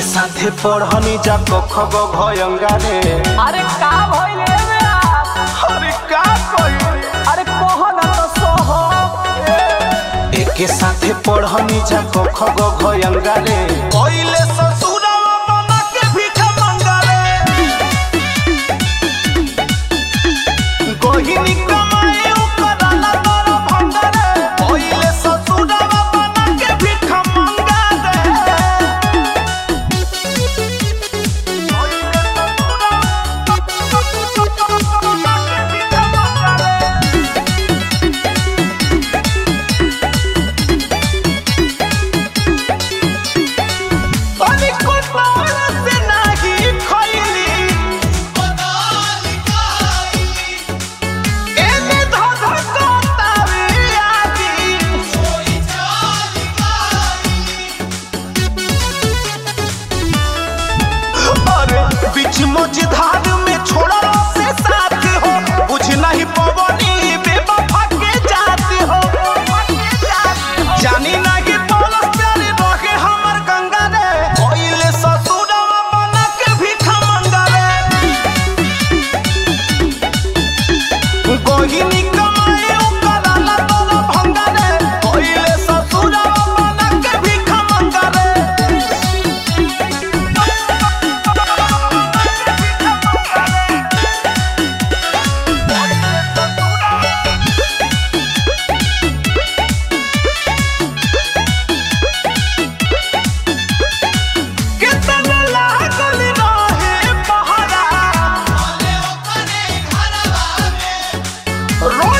साथे पढ़नी जा कख ग भयंगा रे अरे का भइले बे अरे का कही अरे कह ना तो सह एके साथे पढ़नी जा कख ग भयंगा रे पहिले ससुरवा बना के भीख मंगा रे गोहिनी कमाए ओकरा ला तोर भंगा रे पहिले ससुरवा बना के भीख मंगा रे अरे कोतार से नाही खइली एने धध कोतावे आगी अरे बीच मझधार में छोड़ा से साथ हो बुझ नहीं पवनी बेवफा के जाती हो जानी नहीं बोलस प्यारे रहे हमर गंगा रे कोइले ससुरवा बना के भीख मंगा रे गोहिनी कमाए ओकरा ला तोरा भंगा रे कोइले ससुरवा बना के भीख मंगा रे कितना लागल रहे पहरा रो